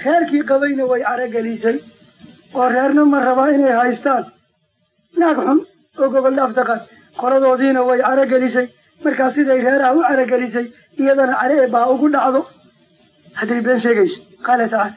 reerkii qabayna way caragelisay oo reerna ma rabaa inay haystaan naag xun oo gogol dhaaf taqaan qoladoodiina way caragelisay markaa siday reeraha u caragelisay iyadana care ee baa ugu dhacdo hadday been sheegayso qaala tacaala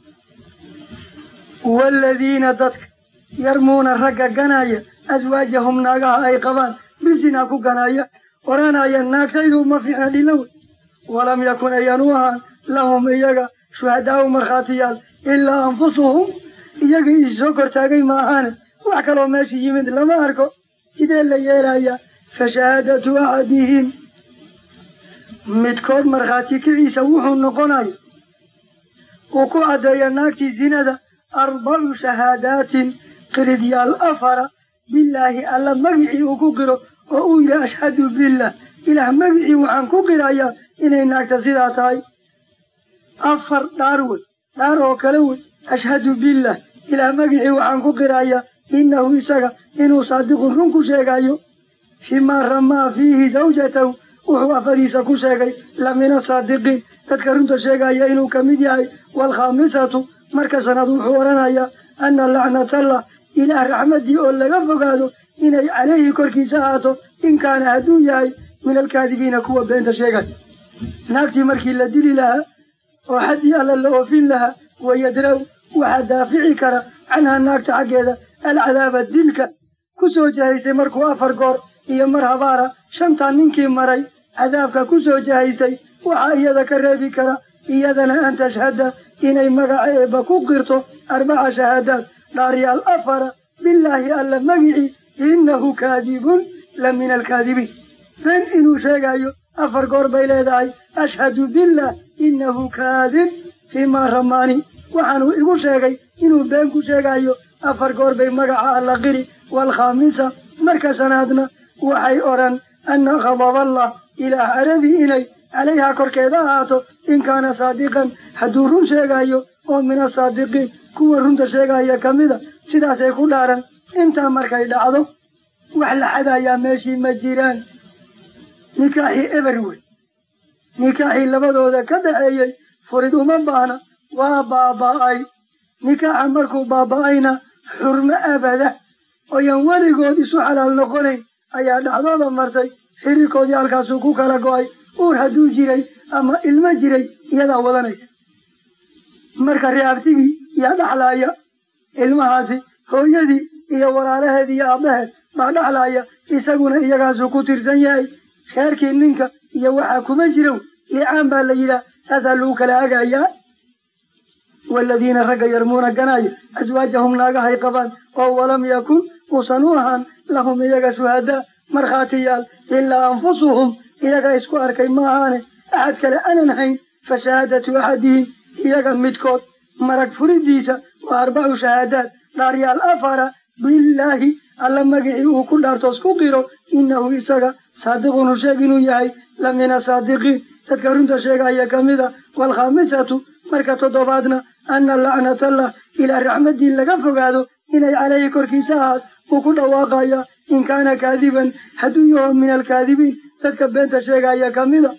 waaladiina dadka yarmuuna ragga ganaya aswaajahum naagaha ay qabaan bisinaa ku ganaya odhanaya naagtaydu ma fiicna dhilowe walam yakun ayaan u ahaan lahum iyaga shuhadaa'u markhaatiyaal ilaa anfusuhum iyagii issoo kortaagay ma ahaane wax kaloo meesha yimid lama arko sidee la yeelayaa fa shahaadatu axadihim midkood markhaati kiciisa wuxuu noqonaya uu ku caddeeya naagtii zinada arbacu shahaadaatin qiridyaal afara bilaahi alla magicii uu ku qiro oo uu yidhi ashhadu billah ilaah magicii waxaan ku qirayaa inay naagta sidaa tahay afar dhaar wey dhaar oo kale wey ashhadu billah ilaah magicii waxaan ku qirayaa innahu isaga inuu saadiqun run ku sheegayo fimaa ramaa fiihi zawjatahu wuxuu afadiisa ku sheegay la min asaadiqiin dadka runta sheegaya inuu ka mid yahay waalkhaamisatu marka shanaad wuxuu odhanayaa anna lacnatallah ilaah raxmaddii oo laga fogaado inay calayhi korkiisa ahaato in kaana hadduu yahay min alkaadibiina kuwa beenta sheegaya naagtii markii la dili lahaa oo xaddii alla la oofin lahaa wayadraw waxaa daafici kara canha naagta xaggeeda alcadaaba dilka ku soo jahaystay markuu afar goor iyo mar habaara shantaa ninkii maray cadaabka ku soo jahaystay waxaa iyada ka reebi kara iyadana an tashhada inay magaca eebba ku qirto arbaca shahaadaad dhaaryaal afara bilaahi alla magicii innahu kaadibun la min alkaadibiin been inuu sheegayo afar goor bay leedahay ashhadu billah innahu kaadib fiimaa ramaani waxaanuu igu sheegay inuu been ku sheegayo afar goor bay magaca alla qiri waalkhaamisa marka shanaadna waxay odhan anna khadaballah ilaah caradii inay calayhaa korkeeda ahaato in kaana saadiqan hadduu run sheegayo oo min asaadiqiin kuwa runta sheegaya ka mida sidaasay ku dhaaran intaa markay dhacdo wax la xadayaa meeshii ma jiraan nikaaxii eber wey nikaaxii labadooda ka dhaxeeyey furid uma baahna waa baaba'ay nikaaxa markuu baaba'ayna xurmo abada ooyan weligood isu xalaal noqonayn ayaa dhacdooda martay xiriirkoodii halkaasuu ku kala go'ay uur hadduu jiray ama ilmo jiray iyadaa wadanaysa marka reabtigii yaa dhaxlaaya ilmahaasi hooyadii iyo walaalaheed iyo aabbaheed baa dhaxlaaya isaguna iyagaasuu ku tirsan yahay reerkii ninka iyo waxaa kuma jirow liicaan baa la yidhaah saasaa lagu kala hagayaa waaladiina ragga yarmuuna ganaya aswaajahum naagahay qabaan oo walam yakun uusan u ahaan lahum iyaga shuhadaa markhaatiyaal ilaa anfusuhum iyaga isku arkay ma ahaane axad kale aanan hayn fa shahaadatu axadihim iyaga midkood marag furidiisa waa arbacu shahaadaad dhaaryaal afara bilaahi alla magicii uu ku dhaartoos ku qiro innahu isaga saadiqunu sheeg inuu yahay la min asaadiqiin dadka runta sheegaya ka mida waalkhaamisatu marka toddobaadna anna lacnatallah ilaa raxmaddii laga fogaado inay calayhi korkiisa ahaad uu ku dhawaaqaya in kaana kaadiban hadduu yaho min alkaadibiin dadka beenta sheegaya ka mida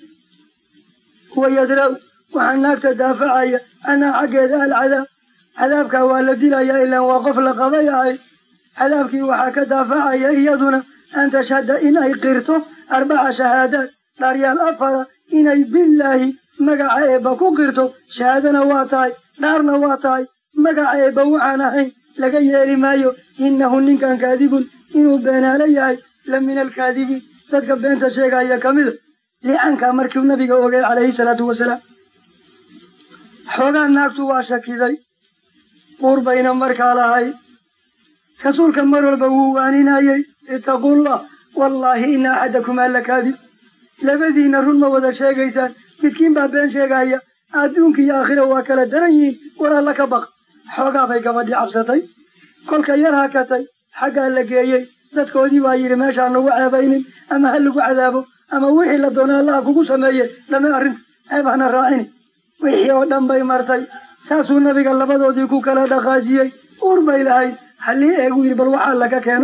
wayadraw waxaa naagta daafacaya canhaa xaggeeda alcadaab cadaabkaa waa la dilayaa ilaan waa qof la qabay ahay cadaabkii waxaa ka daafacaya iyaduna an tashhada in ay qirto arbaca shahaadaad dhaaryaal afara inay bilaahi magaca eebba ku qirto shahaadana waa tahay dhaarna waa tahay magaca eebba waxaan ahayn laga yeeli maayo innahu ninkan kaadibun inuu beenaalo yahay la min alkaadibiin dadka beenta sheegaya ka mida licaankaa markiu nabiga ogay calayhi salaatu wasalaam xoogaa naagtu waa shakiday uur bayna markaa lahay rasuulka mar walba wuu waaninayey ittaqullah wallaahi ina axadakumaa la kaadib labadiinna run ma wada sheegaysaan midkiin baa been sheegaya adduunka iyo aakhira waa kala daran yihiin war alla ka baq xoogaa bay gabadhii cabsatay kolka yar hakatay xaggaa la geeyey dadkoodii baa yidhi meeshaan lagu ceebaynin ama ha lagu cadaabo ama wixii la doona allaha kugu sameeye dhame arrinta ceeb hana raacini wixii oo dhan bay martay saasuu nabiga labadoodii ku kala dhaqaajiyey uur bay lahayd halii eegu yidhi bal waxaa laga keeno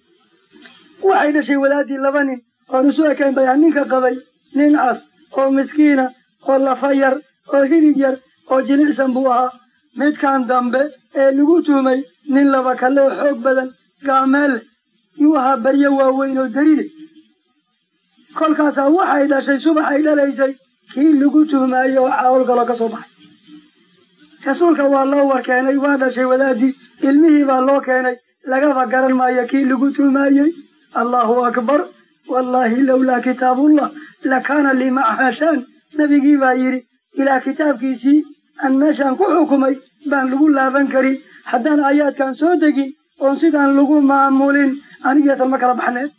waxay dhashay wadaadii laba nin oon isu ekayn bay ninka qabay nin cas oo miskiina oo lafa yar oo hilib yar oo jilicsan buu ahaa midkan dambe ee lagu tuhmay nin laba kale oo xoog badan gaameel leh yuu ahaa baryo waaweyn oo daride kolkaasaa waxay dhashay subax ay dhalaysay kii lagu tuhmaayey oo caawlgaloo ka soo baxay rasuulka waa loo warkeenay waa dhashay wadaadii ilmihii baa loo keenay lagaba garan maayo kii lagu tuhmaayey allahu akbar wallaahi lowlaa kitaabullah lakaana lii macaha shaan nabigii baa yidhi ilaa kitaabkiisii aan meeshaan ku xukumay baan lagu laaban karin haddaan aayaadkan soo degin oon sidaan lagu maamulin anigeetan ma kala baxneen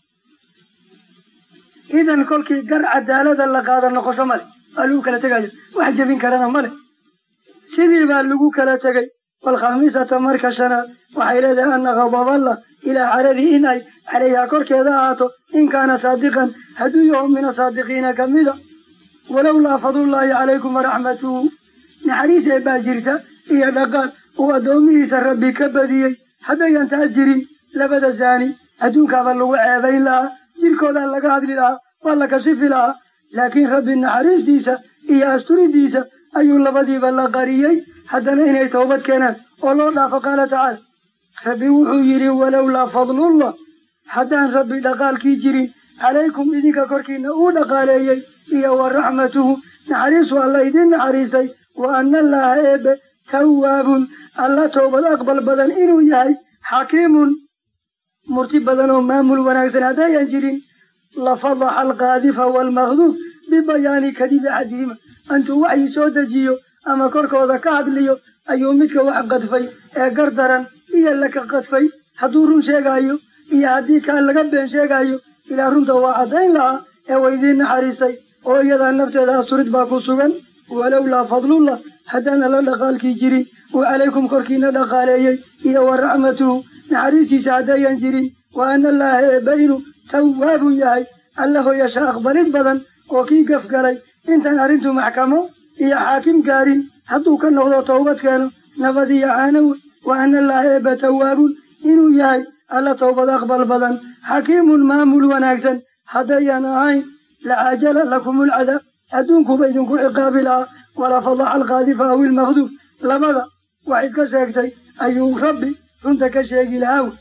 idan kolkii gar cadaalada la qaada noqosho male waa lagu kala tegaya wax jebin karana male sidii baa lagu kala tegey waalkhamiisata marka shanaad waxay leedahay anna khadaballah ilaa caradii in ay calayhaa korkeeda ahaato in kaana saadiqan hadduu yaho min asaadiqiina ka mida walowlaa fadlullaahi calaykum waraxmatuhu naxariis ee baa jirta iyo dhaqaal uu addoomihiisa rabbi ka badiyey haddayan taa jirin labada zaani adduunkaaba lagu ceebayn lahaa jirkoodaa laga hadli lahaa waa la kashifi lahaa laakiin rabbi naxariistiisa iyo asturidiisa ayuu labadiiba la qariyey haddana inay toobad keenaan oo loo dhaafo qaala tacaala rabbi wuxuu yidhi walowlaa fadlullah haddaan rabbi dhaqaalkii jirin calaykum idinka korkiinna uu dhaqaaleeyey iyo wa raxmatuhu naxariisu alla idin naxariistay wa anna allaaha eebbe tawaabun alla toobad aqbal badan inuu yahay xakiimun murti badan oo maamul wanaagsan haddayan jirin lafadaxa alqaadifa waalmaqduuf bibayaani kadibi axadihima intuu waxyi soo dejiyo ama korkooda ka hadliyo ayuu midka wax qadfay ee gar daran iyo laka qadfay hadduu run sheegaayo iyo haddii kaa laga been sheegaayo ilaa runta waa caddayn lahaa ee waydiin naxariistay oo iyadaa nafteeda asturid baa ku sugan walowlaa fadlullah haddaan alla dhaqaalkii jirin uu calaykum korkiina dhaqaaleeyey iyo wa raxmatuhu naxariistiisa haddayan jirin wa anna allaaha eebba inuu tawaabun yahay alla hoyasha aqbalid badan oo kii gafgalay intaan arrintu maxkamo iyo xaakim gaarin hadduu ka noqdo towbad keeno nabad iyo caanowe wa anna allaaha eebba tawaabun inuu yahay alla towbad aqbal badan xakiimun maamul wanaagsan haddayan ahayn lacaajala lakumulcadaab adduunkuba idinku ciqaabi lahaa wala fadaxa alqaadifa aw ilmaqduub labada wax iska sheegtay ayuu rabbi runta ka sheegi lahaa wy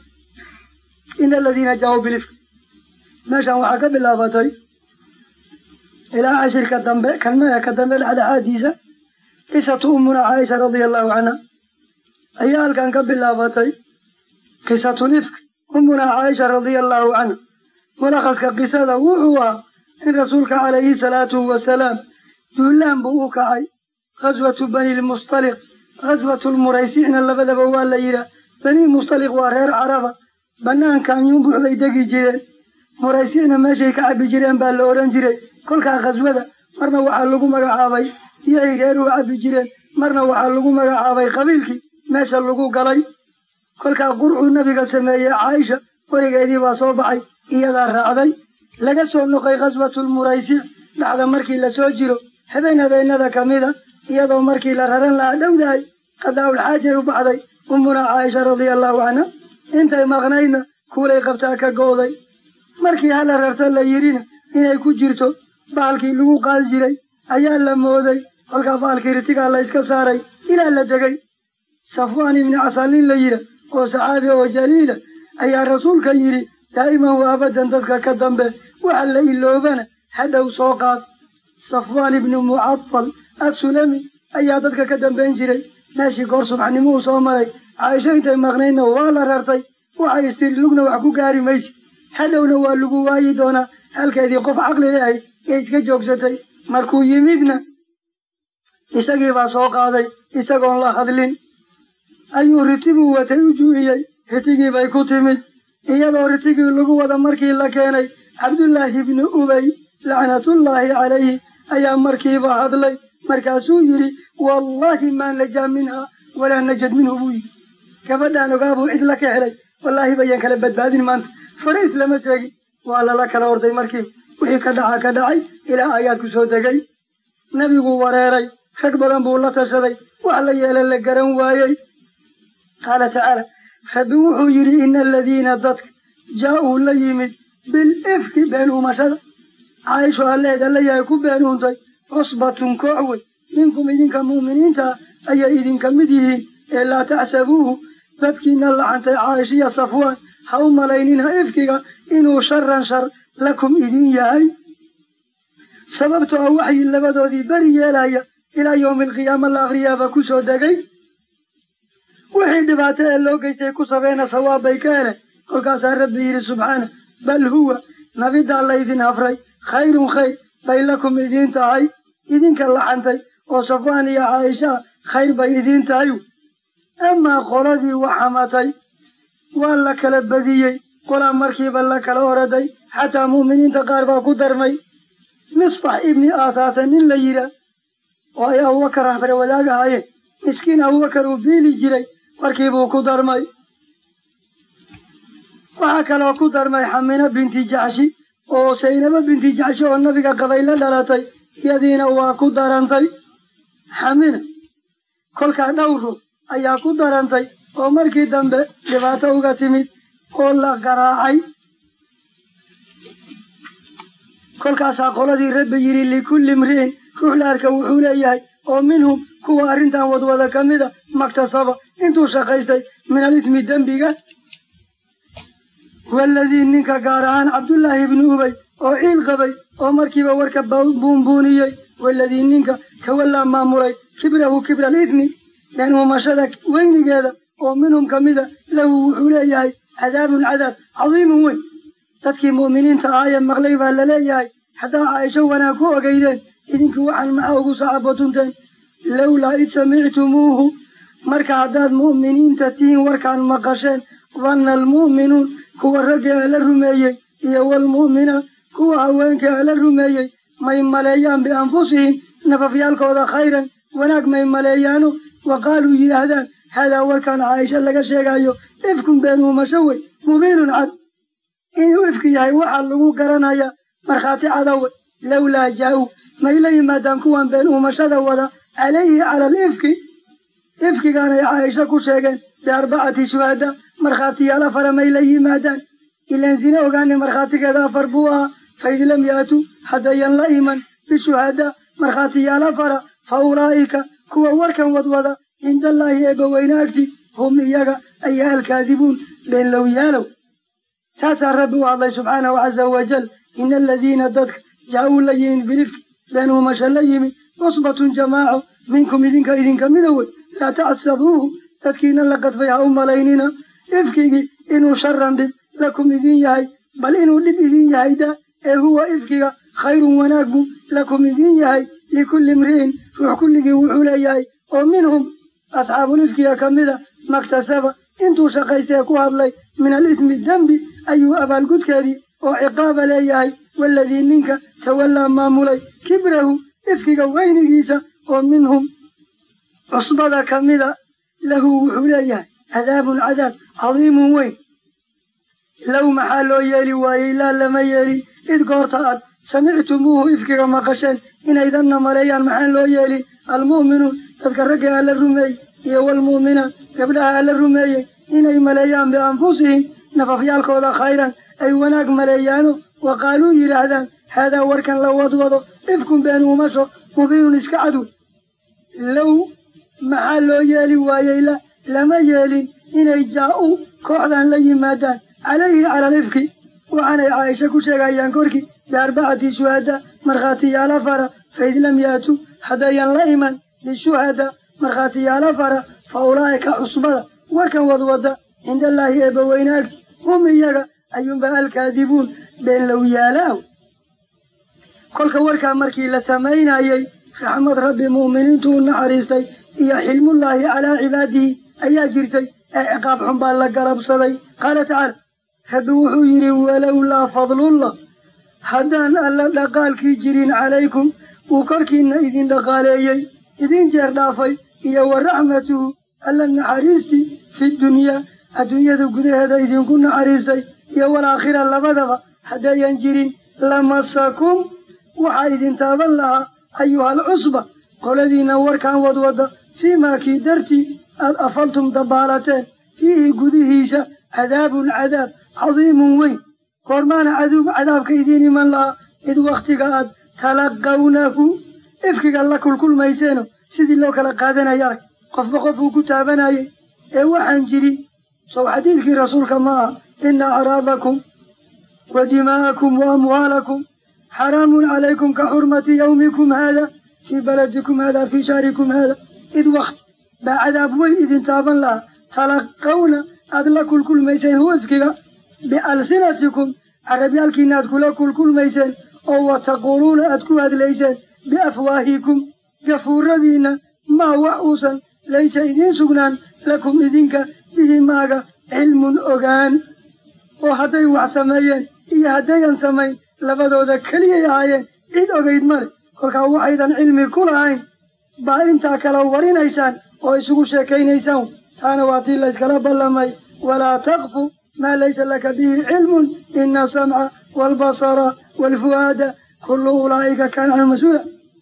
ina aladiina jaauu bilifk meeshan waxaa ka bilaabatay ilaa cashirka dambe kalmaya ka dambe dhexdhexaadiisa qisatu ummuna caaisha radia allahu canha ayaa halkan ka bilaabatay qisatu lifk ummuna caaisha radia allahu canha mulakhaska qisada wuxuu ahaa in rasuulka calayhi salaatu wasalaam duulaan buu u kacay ghaswatu bani lmustaliq ghaswatu lmuraysicna labadaba waa la yidhaah bani mustaliq waa reer caraba bannaankan yumbux bay degi jireen muraysicna meeshay ka cabbi jireen baa la odhan jiray kolkaa khaswada marna waxaa lagu magacaabay iyay reer u cabbi jireen marna waxaa lagu magacaabay qabiilkii meesha lagu galay kolkaa qurcuu nabiga sameeyey caaisha weligeedii baa soo baxay iyadaa raacday laga soo noqay khaswatulmuraysic dhacda markii la soo jiro habeen habeennada ka mida iyadoo markii la raran lahaa dhowdahay qadaa'ul xaajay u baxday ummuna caaisha radia allahu canha intay maqnaydna kuulay qabtaa ka go'day markii hala rarta la yidhina inay ku jirto bahalkii lagu qaadi jiray ayaa la mooday kolkaa bahalkii ritigaa la yska saaray ilaa la degay safwaan ibni casaalin la yidha oo saxaabi oo jaliila ayaa rasuulka yidhi daa'iman wa abadan dadka ka dambe waxa la iloobana hadhow soo qaad safwaan ibni mucadal assulami ayaa dadka ka dambayn jiray meeshii goor subaxnimuhu soo maray caaisho intay maqnaydna waa la rartay waxay istiri lugna wax ku gaari maysi hadhowna waa lagu waayi doonaa halkeedii qof caqli leahayd ee iska joogsatay markuu yimidna isagii baa soo qaaday isagoon la hadlin ayuu ritibuu watay u juu'iyey ritigii bay ku timid iyadoo ritigii lagu wada markii la keenay cabdullaahi ibni ubay lacnatullaahi calayhi ayaa markiiba hadlay markaasuu yidhi wallaahi maa najaa minhaa walaa najad minhu buu yidhi gabadhaan ogaabuu cid la ka helay wallaahi bayaan kala badbaadin maanta fariis lama sheegin waa lala kala orday markiiba wixii ka dhaca ka dhacay ilaa aayaadku soo degay nebiguu wareeray rag badan buu la tashaday wax la yeela la garan waayey qaala tacaala rabbi wuxuu yidhi ina aladiina dadka jaa'uu la yimid bilifki been uumashada caaisho alleed alla yahay ku been uuntay cusbatun koox wey minkum idinka mu'miniinta ah ayay idinka mid yihiin ee laa taxsabuuhu dadkiina lacantay caaishiya safwaan ha u malaynina ifkiga inuu sharan shar lakum idin yahay sababtoo ah waxyi labadoodii beri yeelaya ilaa yowmi alqiyaama la akhriyaaba ku soo degay wixii dhibaato ee loo geystay ku sabeena sawaab bay ka hele kolkaasaa rabbi yidhi subxaana bal huwa nabidaa laydin hafray khayrun khayr bay lakum idiin tahay idinka laxantay oo safwaan iyo caaishaa khayr bay idiin tahay amaa qoladii waxamatay waa la kala badiyey qolaa markiiba la kala oraday xataa mu'miniinta qaar baa ku darmay misfax ibni aathaasa nin la yidhaah oo ay abubakar hafre wadaag ahaayeen miskiin abubakar uu biili jiray markiibuu ku darmay waxaa kaloo ku darmay xamina binti jaxshi oo saynabo binti jaxshi oo nabiga qabay la dhalatay iyadiina waa ku darantay xamina kolkaa dhowru ayaa ku darantay oo markii dambe dhibaato uga timid oo la garaacay kolkaasaa qoladii rabbi yidhi likulli imri'in ruux la arka wuxuu leeyahay oo minhum kuwa arrintan wadwada ka mida maktasaba intuu shaqaystay min alismi dembiga waaladii ninka gaar ahaan cabdullaahi ibnu ubay oo ciil qabay oo markiiba warka buunbuuniyey waaladii ninka tawallaa maamulay kibrahu kibra alismi been uumashada weynigeeda oo minhum ka mida lahu wuxuu leeyahay cadaabun cadaab cadiimun weyn dadkii mu'miniinta ahaayee maqlay baa la leeyahay haddaa caaisho wanaag ku ogeydeen idinkii waxaan maxaa ugu sacabotunteen lowlaa id samictumuuhu marka haddaad mu'miniinta tihiin warkaan maqasheen danna almu'minuun kuwa ragga ala rumeeyey iyo waalmu'minaat kuwa haweenka ala rumeeyey may maleeyaan bianfusihim nafafyaalkooda khayran wanaag may maleeyaano wa qaaluu yidhaahdaan haadaa warkaan caaisha laga sheegayo ifkun been uumasho wey mubiinun cad inuu ifki yahay waxaa lagu garanaya markhaati cadawe lowlaa jaa-uu may la yimaadaan kuwan been uumashada wada calayhi cala alifki ifkigaanay caaisha ku sheegeen biarbacati shuhada markhaatiyaal afara may la yimaadaan ilaan sine ogaani markhaatigeeda afar buu ahaa faid lam yaatuu haddayan la iman bishuhada markhaatiyaal afara fa ulaa'ika kuwa warkan wadwada cindallaahi eebbaweyne agti hum iyaga ayaa alkaadibuun been lowyaalow saasaa rabbi u hadlay subxaanahu caza wajal ina aladiina dadka jaa-uu la yimid bilifki been uumasha la yimid cusbatun jamaaco minkum idinka idinka mida wey laa tacsabuuhu dadkiina la qadfay ha u malaynina ifkigii inuu sharan dhib lakum idin yahay bal inuu dhib idin yahay da ee huwa ifkiga khayrun wanaag buu lakum idin yahay likulli imri'in ruux kulligii wuxuu leeyahay oo minhum asxaabulifkiga ka mida maktasaba intuu shaqaystee ku hadlay min alismi dembi ayuu abaalgudkeedii oo ciqaaba leeyahay waaladii ninka tawallaa maamulay kibrahu ifkiga weynigiisa oo minhum cusbada ka mida lahu wuxuu leeyahay cadaabun cadaab cadiimun weyn low maxaa loo yeeli waayey laa lama yeelin id goorta aad samictumuuhu ifkiga maqasheen inaydanna maleeyaan maxaan loo yeelin almu'minuun dadka ragga alla rumeeyey iyo waalmu'minaat gabdhaha alla rumeeyey inay maleeyaan bianfusihim nafafyaalkooda khayran ay wanaag maleeyaano wa qaaluu yidhaahdaan haadaa warkan la wadwado ifkun been uumasho mubiinun iska cadw low maxaa loo yeeli waayey la lama yeelin inay jaa-u kooxdan la yimaadaan calayhi cala alifki waxaanay caaisha ku sheegayaan korkii biarbacati shuhada markhaatiyaala fara faid lam yaatuu haddayan la iman bishuhada markhaatiyaala fara fa ulaa'ika cusbada warkan wadwada cindallaahi eebbaweyne agti hum iyaga ayuunba alkaadibuun been lowyaalaaw kolka warkaa markii la samaynayey raxmad rabbi mu'miniintu u naxariistay iyo xilmullaahi calaa cibaadihi ayaa jirtay ee ciqaab xun baa la galabsaday qaala tacaala rabbi wuxuu yidhi walowlaa fadlullah haddaan alla dhaqaalkii jirin calaykum uu korkiinna idin dhaqaaleeyey idin jeer dhaafay iyo wa raxmatuhu alla naxariistii fi dunyaa adduunyada gudaheeda idinku naxariistay iyo walaakhira labadaba haddayan jirin lamasakum waxaa idin taaban lahaa ayuhal cusba qoladiinna warkaan wadwada fii maa kii dartii aad afaltum dabbaalateen fiihi gudihiisa cadaabun cadaab cadiimun weyn goormaana caduub cadaabka idiin iman lahaa id wakhtiga aad talaqawnahu ifkiga la kulkulmayseeno sidii loo kala qaadanaya arag qofba qofuu ku taabanayay ee waxaan jirin sow xadiidkii rasuulka ma aha ina acraadakum wa dimaa'akum wa amwaalakum xaraamun calaykum ka xurmati yawmikum haada fii baladikum haada fii shahrikum haada id wakti baa cadaab weyn idin taaban lahaa talaqawna aad la kulkulmayseen huifkiga bialsinatikum carabyaalkiina aad kula kulkulmayseen oo wa taquuluuna aad ku hadlayseen biafwaahikum gafuuradiinna maa wax uusan laysa idiin sugnaan lakum idinka bihi maaga cilmun ogaan oo hadday wax sameeyeen iyo haddayan samayn labadooda keliyay ahaayeen cid ogayd male kolkaa waxaydan cilmi ku lahayn baa intaa kala warinaysaan oo isugu sheekaynaysaan taana waa tii layskala ballamay walaa taqfu maa laysa laka bihi cilmun ina asamca waalbasara waalfu'aada kullu ulaa'ika kaana canhu mas-uula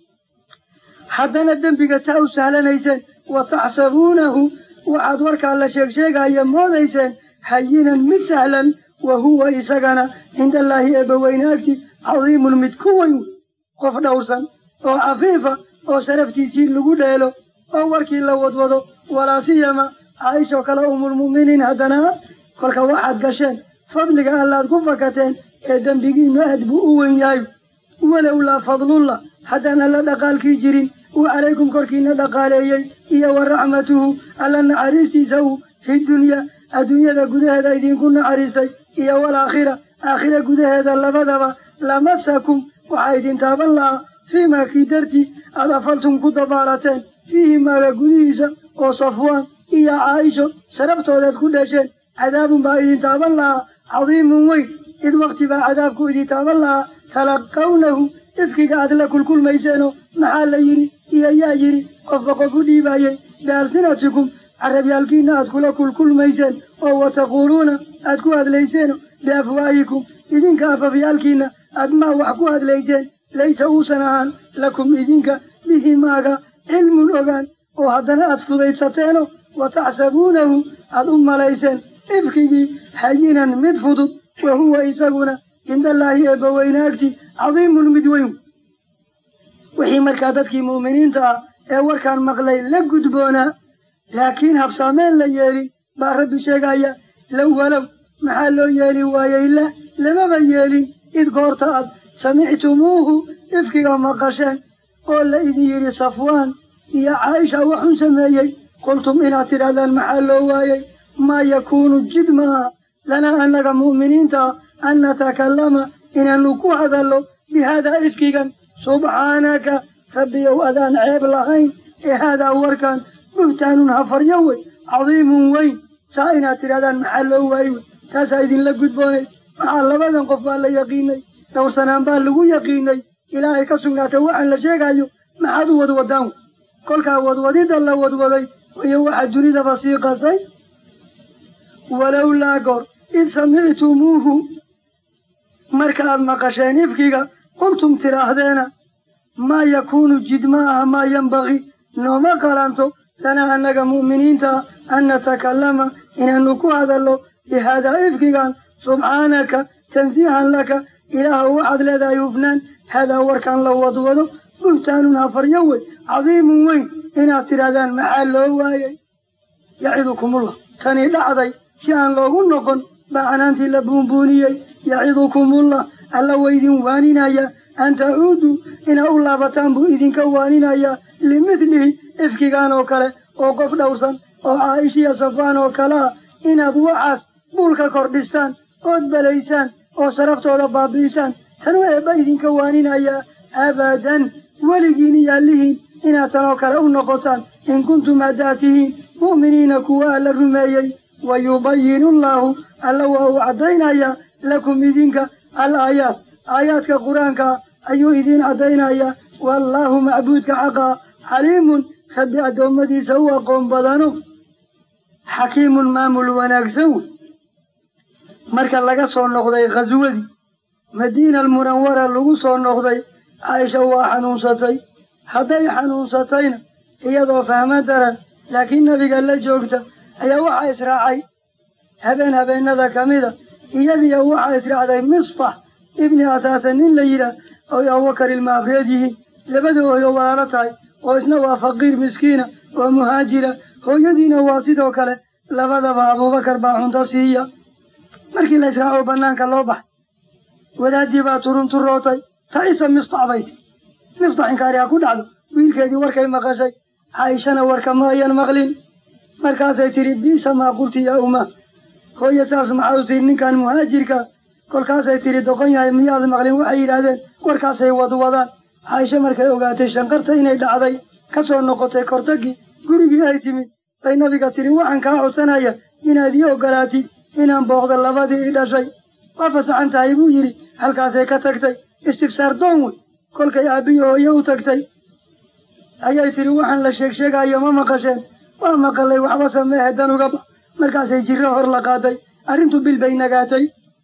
haddana dembiga saa u sahlanayseen wa taxsabuunahu waxaad warkaa la sheegsheegaya moodayseen hayinan mid sahlan wa huwa isagana cinda allaahi eebbaweyne agti cadiimun mid ku weyn qof dhowrsan oo cafiifa oo sharaftiisii lagu dheelo oo warkii la wadwado walaa siyama caaishoo kale umulmu'miniin haddana kolka waxaad gasheen fadliga allaad ku fakateen ee dembigiinnu aad buu u weyn yahay walow laa fadlullah haddaan alla dhaqaalkii jirin uu calaykum korkiina dhaqaaleeyey iyo wa raxmatuhu alla naxariistiisa uu fi dunyaa adduunyada gudaheeda idinku naxariistay iyo walaakhira aakhira gudaheeda labadaba lamasakum waxaa idin taaban lahaa fii maa kii dartii aad afaltum ku dabaalateen fiihi maaga gudihiisa oo safwaan iyo caaisho sharabtoodaad ku dhesheen cadaabun baa idin taaban lahaa cadiimun weyn id wakti baa cadaabku idin taaban lahaa talaqawnahu ifkiga aad la kulkulmayseenoo maxaa la yidhi iyo yaa yidhi qofba qof u dhiibaayey bialsinatikum carabyaalkiinna aad kula kulkulmayseen oo wa taquuluuna aad ku hadlayseeno biafwaahikum idinka afafyaalkiinna aad maa wax ku hadlayseen laysa uusan ahaan lakum idinka bihi maaga cilmun ogaan oo haddana aad fudaydsateeno wa taxsabuunahu aad u malayseen ifkigii hayinan mid fudud wa huwa isaguna cindallaahi eebbaweyne agti cadiimun mid weyn wixii markaa dadkii mu'miniinta ah ee warkaan maqlay la gudboonaa laakiin habsaameen la yeelin baa rabbi sheegaya low walow maxaa loo yeeli waayey la lamaba yeelin id goorta aad samictumuuhu ifkiga maqasheen oo la idin yidhi safwaan iyo caaisha waxun sameeyey qultum inaad tidhahdaan maxaa loo waayey maa yakuunu jid maaha lanaa annaga mu'miniinta ah an natakallama inaannu ku hadallo bi haadaa ifkigan subxaanaka rabbiyow adaan ceeb lahayn ee haadaa warkan buhtaanun hafaryo wey cadiimun weyn saa inaad tidhahdaan maxaa loo waayey wey taasaa idinla gudboonay maxaa labadan qof baa la yaqiinay dhowrsanaan baa lagu yaqiinay ilaahay ka sugnaatay waxaan la sheegayo maxaad u wadwadaan wey kolkaa wadwadidda la wadwaday wayo waxaa dunidaba sii qasay walowlaa goor id samictumuuhu markaaad maqasheen ifkiga qultum tidhaahdeena maa yakuunu jid ma aha maa yembaqii nooma qalanto lanaa annaga mu'miniinta ah an natakallama inaannu ku hadallo bi haadaa ifkigan subxaanaka tansiihan laka ilaahu waxaad leedahay hufnaan haadaa warkaan la wadwado buhtaanun hafaryo wey cadiimun weyn inaad tidhahdaan maxaa loo waayey yacidukumullah tani dhacday si aan loogu noqon baa canaantii la buunbuuniyey yacidukumullah alla waydin waaninaya an tacuuduu inaa u laabataan buu idinka waaninaya limidlihi ifkigan oo kale oo qof dhowrsan oo caaishiya safaan oo kale ah inaad waxaas buulka kordhistaan ood balaysaan oo sharaftooda baabi'isaan tanuu eebba idinka waaninaya abadan weligiin iyaallihiin inaad tanoo kale u noqotaan in kuntum haddaad tihiin mu'miniina kuwa alla rumeeyey wa yubayinu allaahu alla waa uu caddaynayaa lakum idinka al aayaat aayaadka qur-aanka ayuu idiin caddaynayaa wallaahu macbuudka xaqaa xaliimun rabbi addoommadiisa u aqoon badano xakiimun maamul wanaagsan wey marka laga soo noqday khaswadii madiina almunawara lagu soo noqday caaisha waa xanuunsatay hadday xanuunsatayna iyadoo fahmo daran laakiin nebiga la joogta ayaa waxaa israacay habeen habeennada ka mida iyadiyo waxaa israacday misbax ibni ataata nin la yidhaah oy abubakar ilma afreed yihiin labada ooyo walaalo tahay oo isna waa faqiir miskiina oo muhaajira hooyadiina waa sidoo kale labadaba abuubakar baa cunto siiya markii la israaco bannaanka loo baxay wadaaddii baa turunturootay tacisa misdac bay ti misdac inkaari ha ku dhacdo wiilkeedii warkay maqashay caaishana warka ma ayan maqlin markaasay tidhi biisa maa qulti yaa umma hooye saas maxaa u tihi ninkan muhaajirka kolkaasay tidhi doqon yahay miyaad maqlin waxay yidhaahdeen warkaasay wadwadaan caaisho markay ogaatay shanqarta inay dhacday ka soo noqotay kortagii gurigii ay timid bay nabiga tidhi waxaan kaa codsanaya inaad ii ogolaatid inaan booqdo labadii i dhashay waa fasaxan tahay buu yidhi halkaasay ka tagtay istifsaar doon wey kolkay aabbiyo hooye u tagtay ayay tidhi waxaan la sheeg sheegayo ma maqasheen waa maqalay waxba sameehe dan uga bax markaasay jirro hor la qaaday arrintu bil bay nagaatay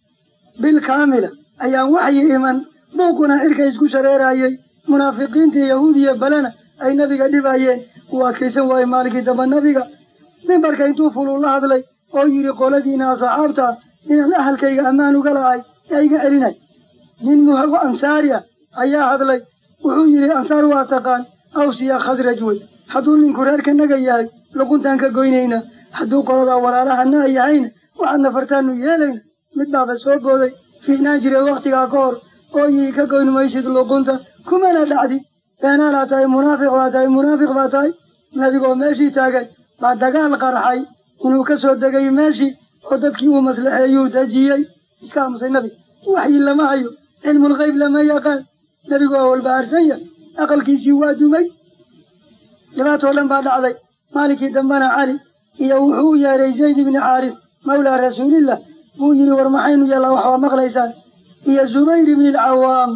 bil kaamila ayaan waxyi iman buuquna xilka isku shareerayay munaafiqiintii yahuudiya balena ay nabiga dhibayeen uu adkaysan waayey maalinkii damba nabiga mimbarka intuu fuluu la hadlay oo yidhi qoladiina asxaabta inaan ahalkayga ammaan uga lahay yaa iga celinay nin muhago ansaari ah ayaa hadlay wuxuu yidhi ansaar waa taqaan awsiya khasraj wey hadduu ninku reerkanaga yahay luquntaan ka goynayna hadduu qoladaa walaalahana yahayna waxaad nafartaanu yeelayna mid baaba soo booday fiicnaan jiray wakhtigaa ka hor oo yii ka goyn maysid luqunta kumana dhacdid beenaalaa tahay munaafiq baa tahay munaafiq baa tahay nabigoo meeshii taagan baa dagaal qarxay inuu ka soo degay meeshii oo dadkii uu maslaxeeyuu dejiyey iska aamusay nabiga waxyi lama hayo cilmulgayb lama yaqaan nebigu waa walbahaarsan yahay aqalkiisii waa dumay dhibaatoo dhan baa dhacday maalinkii dambena cali iyo wuxuu u yeeray zayd ibni xaaris mawlaa rasuulillah buu yidhi war maxaynu yeellaa wax waa maqlaysaan iyo zubayr ibni alcawaam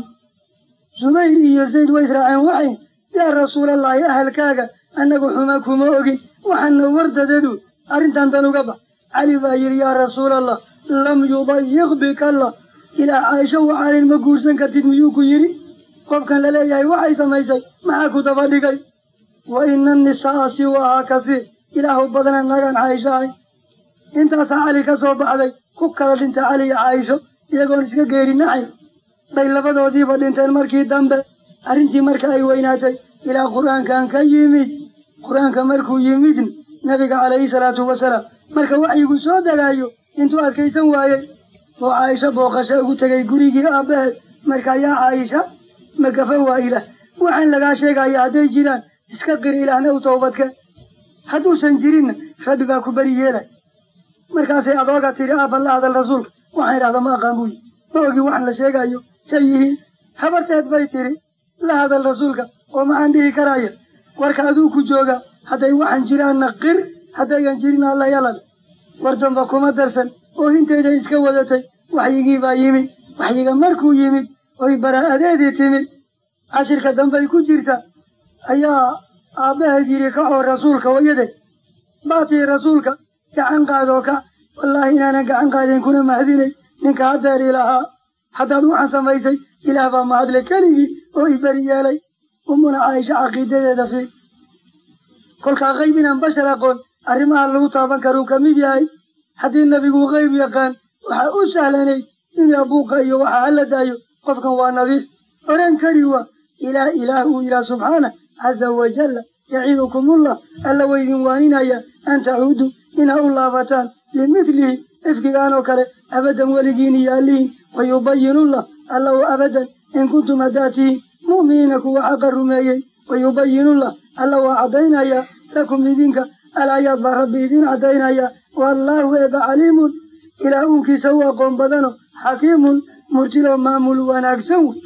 zubayr iyo zayd way israaceen waxay yaa rasuulallaahi ahalkaaga annagu xuma kuma ogin waxaana wardadadu arrintan dan uga bax cali baa yidhi yaa rasuulallah lam yudayiq bika allah ilaa caaisho waxaanin ma guursan kartid miyuu ku yidhi qofkan la leeyahay waxay samaysay maxaa ku daba dhigay wa ina annisaa'a siwaahaa kasiir ilaahu badana nagaan caaisho ahay intaasaa cali ka soo baxday ku kala dhinta cali iyo caaisho iyagoon iska geerinaxay bay labadoodiiba dhinteen markii dambe arrintii marka ay weynaatay ilaa qur'aankan ka yimid qur'aanka markuu yimidna nabiga calayhi salaatu wasalaam marka waxyigu soo degaayo intuu adkaysan waayey oo caaisho booqasho ugu tegay gurigii aabbaheed marka yaa caaisha magafa waa ilaah waxaan lagaa sheegaya hadday jiraan iska qiri ilaahna u toobadkeen hadduusan jirinna rabbi baa ku beri yeelay markaasay adooga tidhi aabba la hadal rasuulka waxaan idhahda ma aqaan buyi ma ogi waxaan la sheegayo say yihiin habarteed bay tidhi la hadal rasuulka oo maxaan dhihi karaya warka aduu ku jooga hadday waxaan jiraanna qir haddayan jirin alla yalal war damba kuma darsan oo intayda iska wadatay waxyigii baa yimid waxyiga markuu yimid oy baraa'adeedii timid cashirka dambay ku jirta ayaa aabbaheed yidhi kacoo rasuulka wayadeed baatii rasuulka gacan qaadoo kac wallaahi inaanan gacan qaadeen kuna mahadinay ninka haddeeri lahaa haddaad waxaan samaysay ilaah baa mahadle keligii oo i beri yeelay ummuna caaisha caqiidadeeda fii kolkaa qayb inaan bashar aqoon arrimaha lagu taaban karuu ka mid yahay haddii nebigu qayb yaqaan waxaa u sahlanayd inuu buuqa iyo waxa hala daayo qofkan waa nadiif odhan kari waa ilaah ilaah uu yidhaah subxaana caza wajalla yaciidukumullah alla waydin waaninaya an tacuudu inaa u laabataan limidlihi ifkigaan oo kale abadan weligiin iyo allihin wayubayinullah alla u abadan in kuntum haddaad tihiin mu'miniina kuwa xaqa rumeeyey wayubayinullah alla waa caddaynaya lakum idinka alaayaad baa rabbi idin caddaynaya wallaahu eeba caliimun ilaah uunkiisa u aqoon badano xakiimun murtiloo maamul wanaagsan wey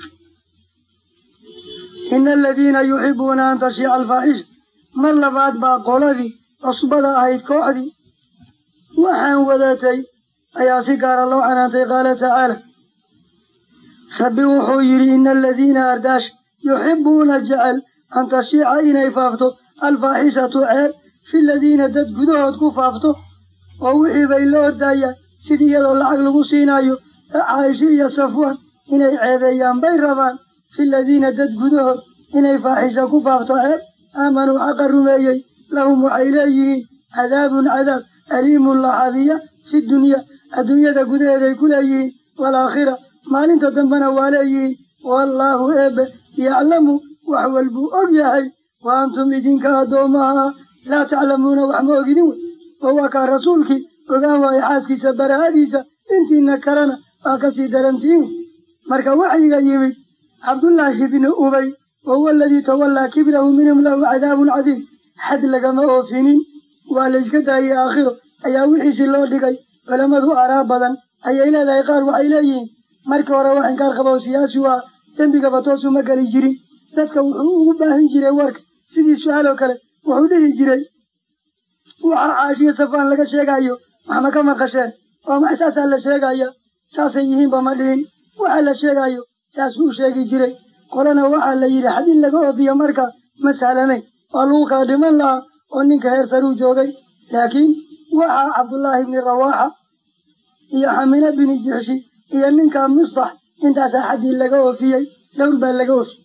ina aladiina yuxibuuna an tashiica alfaaxisha mar labaad baa qoladii cusbada ahayd kooxdii waxaan wadatay ayaa si gaara loo canaantay qaala tacaala rabbi wuxuu yidhi ina aladiina ardaash yuxibuuna jecel an tashiica inay faafto alfaaxishatu ceeb fi ladiina dad gudahood ku faafto oo wixii bay la ordayaan sid iyadoo lacag lagu siinayo caaisho iyo safwaan inay ceebeeyaan bay rabaan fi ladiina dad gudahood inay faaxisha ku faafto ceeb aamanuu xaqa rumeeyey lahum waxay leeyihiin cadaabun cadaab aliimun laxabiya fi dunya adduunyada gudaheeday ku leeyihiin waalaakhira maalinta dambena waa leeyihiin wallaahu eebbe yaclamu wax walbuu og yahay wa antum idinka addoommaha laa taclamuuna wax ma ogidin wey oo waa kaa rasuulkii ogaan waayo xaaskiisa barahadiisa intiina kalena waa ka sii darantiin wey marka waxyiga yimid cabdullaahi ibni ubay wa huwa aladii tawallaa kibrahu minhum lahu cadaabun cadiim xad lagama oofinin waa layska daayey aakhiro ayaa wixiisi loo dhigay culammadu aaraa badan ayay leedahay qaar waxay leeyihiin markii hore wax inkaar qaba oo siyaasi waa dembigaba toosuma geli jirin dadka wuxuu ugu baahin jiray warka sidii su-aaloo kale wuxuu dhihi jiray waxaa caashiyo safaan laga sheegayo waxma ka maqasheen oo ma saasaa la sheegaya saasay yihiinba ma dhihin waxa la sheegayo saasuu u sheegi jiray qolana waxaa la yidhi xad in laga oofiyo marka ma sahlanayn waa lagu kala dhiman lahaa oo ninka heer saruu joogay laakiin waxaa cabdullaahi ibni rawaaxa iyo xamina bini jixshi iyo ninka mistax intaasaa xaddii laga oofiyey dhowr baa laga oofiyey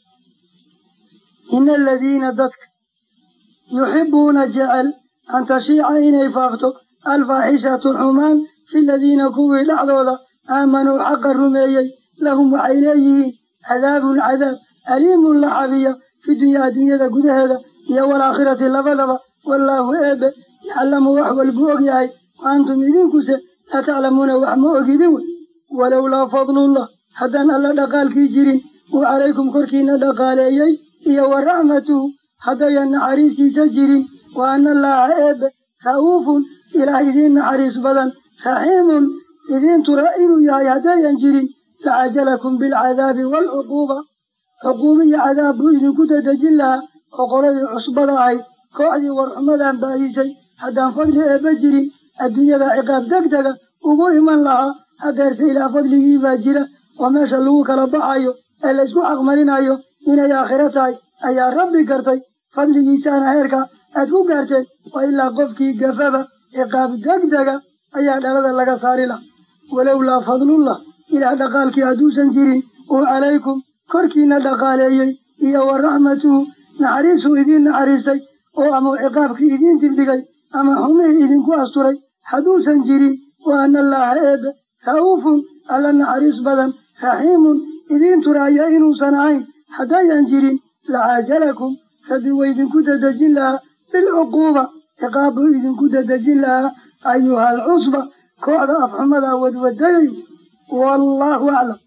ina aladiina dadka yuxibbuuna jecel an tashiica inay faafto alfaaxishatu xumaan fi ladiina kuwii dhexdooda aamanuu xaqa rumeeyey lahum waxay leeyihiin cadaabun cadaab aliimun la xabiya fi dunyaa adduunyada gudaheeda iyo walaakhirati labadaba wallaahu eebe yaclamu wax walbuu og yahay wa antum idinkuse laa taclamuuna wax ma ogidin wey walowlaa fadlullah haddaan alla dhaqaalkii jirin uu calaykum korkiina dhaqaaleeyey iyo wa raxmatuhu haddayan naxariistiisa jirin wa anna allaaha eebe ra'uufun ilaah idiin naxariis badan raxiimun idiin tura inuu yahay haddayan jirin lacajalakum bilcadaabi waalcuquuba cuquuba iyo cadaab buu idinku dadejin lahaa oo qoladii cusbada ahayd kooxdii warxumadan baahisay haddaan fadli eebba jirin adduunyada ciqaab degdega ugu iman lahaa hadeerse ilaa fadligii baa jira oo meesha lagu kala baxayo ee laysku xaqmarinayo inay aakhiro tahay ayaa rabbi gartay fadligiisaana heerka aad ku gaarteen waa ilaa qofkii gafaba ciqaab degdega ayaa dhalada laga saari laha walowlaa fadlullah ilaah dhaqaalkii hadduusan jirin uu calaykum korkiina dhaqaaleeyey iyo wa raxmatuhu naxariisuu idiin naxariistay oo ama ciqaabkii idiin dibdhigay ama xumihii idinku asturay hadduusan jirin wa anna allaaha eebe ra'uufun alla naxariis badan raxiimun idiin turaaya inuusan ahayn haddayan jirin lacaajalakum rabbi wa idinku dadejin lahaa bilcuquuba ciqaab buu idinku dadejin lahaa ayuha alcusba kooxda afxumada wadwadayayo wallaahu aclam